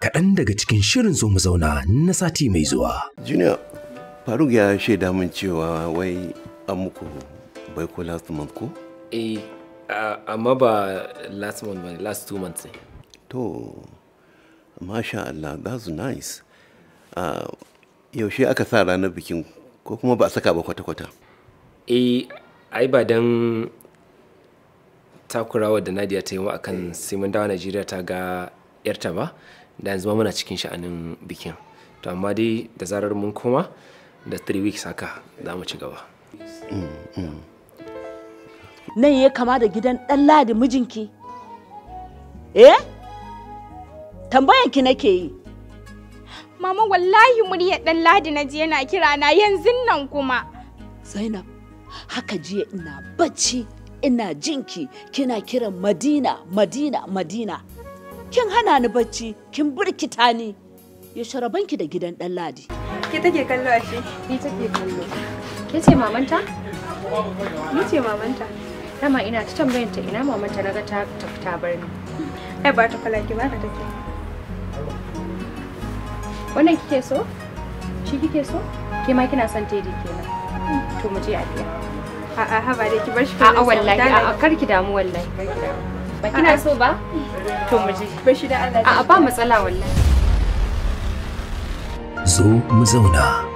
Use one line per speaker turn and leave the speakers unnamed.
kaɗan daga cikin shirin zo mu zauna na sati mai zuwa.
Junior, Faruk ya shaida min cewa wai an muku baiko last month ko?
Eh, uh, amma ba last month ba last two months ne.
To, masha Allah, that's nice. Uh, yaushe aka sa ranar bikin ko kuma ba a saka ba kwata-kwata?
Eh, ai ba don takurawa da Nadia ta yi wa akan sai mun dawo Najeriya ta ga yarta ba, da yanzu ma muna cikin sha'anin bikin. To amma dai da zarar mun koma da 3 weeks haka za mu ci gaba.
nan ya kama da gidan ɗan ladi mijinki eh tambayanki nake yi
Mama wallahi muryar dan Ladi na ji yana kira na yanzu nan kuma.
zainab haka jiya ina bacci ina jinki kina kiran madina madina madina kin hana ni bacci kin birkita ni ya sharabanki da gidan ɗan ladi
Ke take kallo a shi?
Ni take kallo. Ke ce mamanta?
Ni ce mamanta.
Dama ina ta tambayar ta ina mamanta naga ta tafi ta bar ni.
Ai ba ta kala ki ba ka take.
Wannan kike so? Shi kike so? Ke ma kina son tedi kenan. To mu je a biya.
A'a haba dai ki bar shi
A'a wallahi a'a kar ki damu wallahi kar ki damu. Ba kina so ba? To mu je.
Bar shi da Allah.
A'a ba matsala wallahi.
Zo mu zauna.